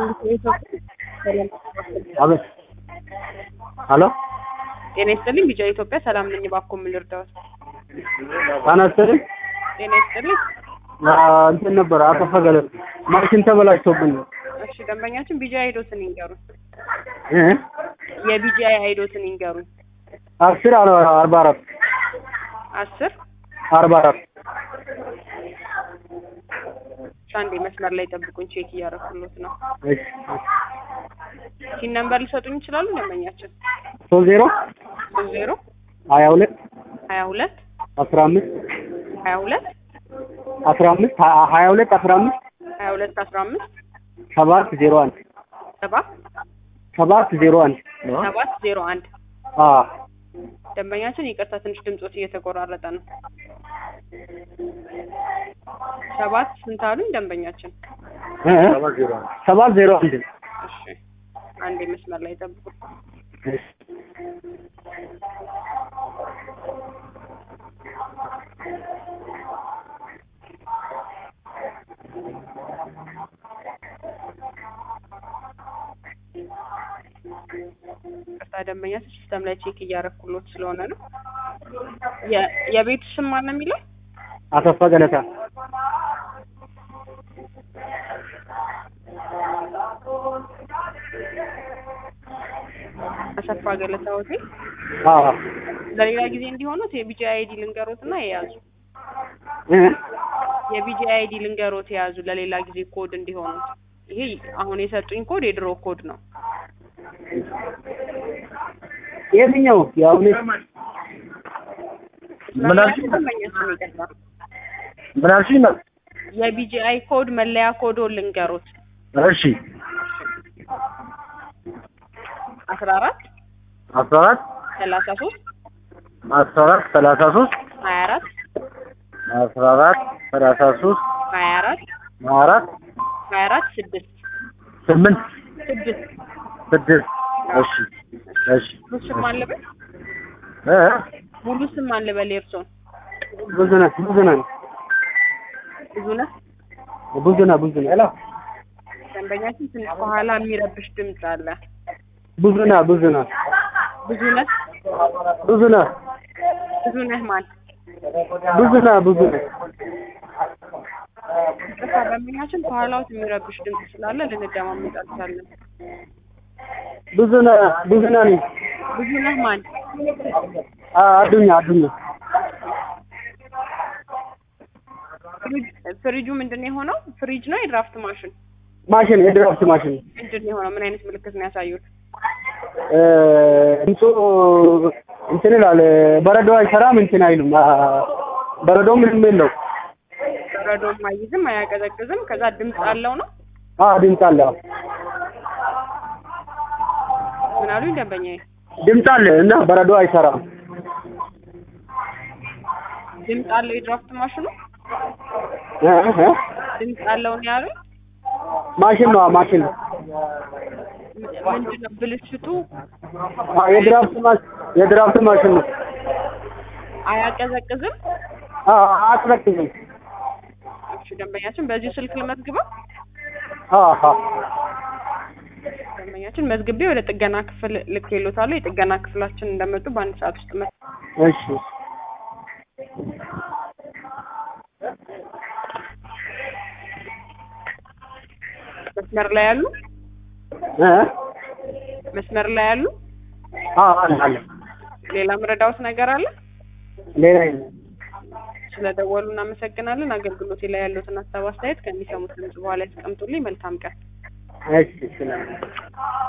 አቤት ሄሎ ጤና ይስጥልኝ ቢጫ ኢትዮጵያ ሰላም ነኝ እባክዎ ምን ልርዳዎት ጤና ይስጥልኝ ጤና ይስጥልኝ አ፣ እንትን ነበር አከፈገለ ማሽን ተበላሽቶብን ነው እሺ ደንበኛችን ቢጂአይ አይዶትን ይንገሩን እ የቢጂአይ አይዶትን ይንገሩን አስር አለ አርባ አራት አስር አርባ አራት እሺ አንዴ መስመር ላይ ጠብቁኝ ቼክ እያደረኩሎት ነው እሺ ሲን ነምበር ሊሰጡኝ ይችላሉ ደንበኛችን ሶስት ዜሮ ሶስት ዜሮ ሀያ ሁለት ሀያ ሁለት አስራ አምስት ሀያ ሁለት አስራ አምስት ሀ- ሀያ ሁለት አስራ አምስት ሀያ ሁለት አስራ አምስት ሰባት ዜሮ አንድ ሰባት ሰባት ዜሮ አንድ ሰባት ዜሮ አንድ አ ደንበኛችን ይቅርታ ትንሽ ድምጾት እየተቆራረጠ ነው ሰባት ስንት አሉኝ ደንበኛችን እ ሰባት ዜሮ አንድ እሺ አንዴ መስመር ላይ ጠብቁ እሺ ይቅርታ ደንበኛችን ሲስተም ላይ ቼክ እያደረኩሎት ስለሆነ ነው የ- የቤቱ ስም ማን ነው የሚለው አሰፋ ገለታ አሰፋ ገለታ ሆቴል አ ለሌላ ጊዜ እንዲሆኑት የቢጂ አይዲ ልንገሮት እና የያዙ እ የቢጂ አይዲ ልንገሮት የያዙ ለሌላ ጊዜ ኮድ እንዲሆኑት ይሄ አሁን የሰጡኝ ኮድ የድሮ ኮድ ነው የትኛው የአሁን ምን አልሽኝ? ደንበኛችን ይቅርታ ምን አልሽኝ? ነው የቢጂአይ ኮድ መለያ ኮዶ ልንገሮት እሺ አስራ አራት አስራ አራት ሰላሳ ሶስት አስራ አራት ሰላሳ ሶስት ሀያ አራት አስራ አራት ሰላሳ ሶስት ሀያ አራት አራት ሀያ አራት ስድስት ስምንት ስድስት ስድስት እሺ እሺ ሙሉ ስም ማን ልበል እ ሙሉ ስም ማን ልበል የእርሶን ብዙነህ ብዙነህ ብዙነህ ብዙነህ ብዙነህ ሄሎ ደንበኛችን ትንሽ ከኋላ የሚረብሽ ድምፅ አለ ብዙነህ ብዙነህ ብዙነህ ብዙነህ ብዙነህ ማን ብዙነህ ብዙነህ ይቅርታ ደንበኛችን ከኋላዎት የሚረብሽ ድምፅ ስላለ ልንደማመጥ አልቻልንም ብዙነህ ብዙነህ ነኝ ብዙነህ ማን አ አዱኛ አዱኛ ፍሪጅ ፍሪጁ ምንድን ነው የሆነው ፍሪጅ ነው የድራፍት ማሽን ማሽን የድራፍት ማሽን ምንድን ነው የሆነው ምን አይነት ምልክት ነው ያሳዩት እ ድምፁ እንትን ይላል በረዶ አይሰራም እንትን አይሉም አ፣ በረዶ ምንም የለው በረዶም አይይዝም አያቀዘቅዝም ከዛ ድምፅ አለው ነው አ ድምፅ አለ አዎ። ምን አሉኝ ደንበኛዬ ድምፅ አለ እና በረዶ አይሰራም ድምፅ አለው የድራፍት ማሽኑ እ እ ድምፅ አለው ነው ያሉኝ ማሽን ነው ማሽን ነው ምንድን ነው ብልሽቱ አ የድራፍት ማሽን የድራፍት ማሽን ነው አያቀዘቅዝም አ አትረክዝም እሺ ደንበኛችን በዚሁ ስልክ ልመዝግበው አ አ ደንበኛችን መዝግቤ ወደ ጥገና ክፍል ልኬሎታለሁ የጥገና ክፍላችን እንደመጡ በአንድ ሰዓት ውስጥ መ እሺ መስመር ላይ ያሉ እ መስመር ላይ ያሉ አ አለ አለ ሌላ ምረዳውት ነገር አለ ሌላ የለም ስለደወሉ እናመሰግናለን አገልግሎቴ ላይ ያሉትን ሀሳብ አስተያየት ከሚሰሙት ድምጽ በኋላ ያስቀምጡልኝ መልካም ቀን እሺ እሺ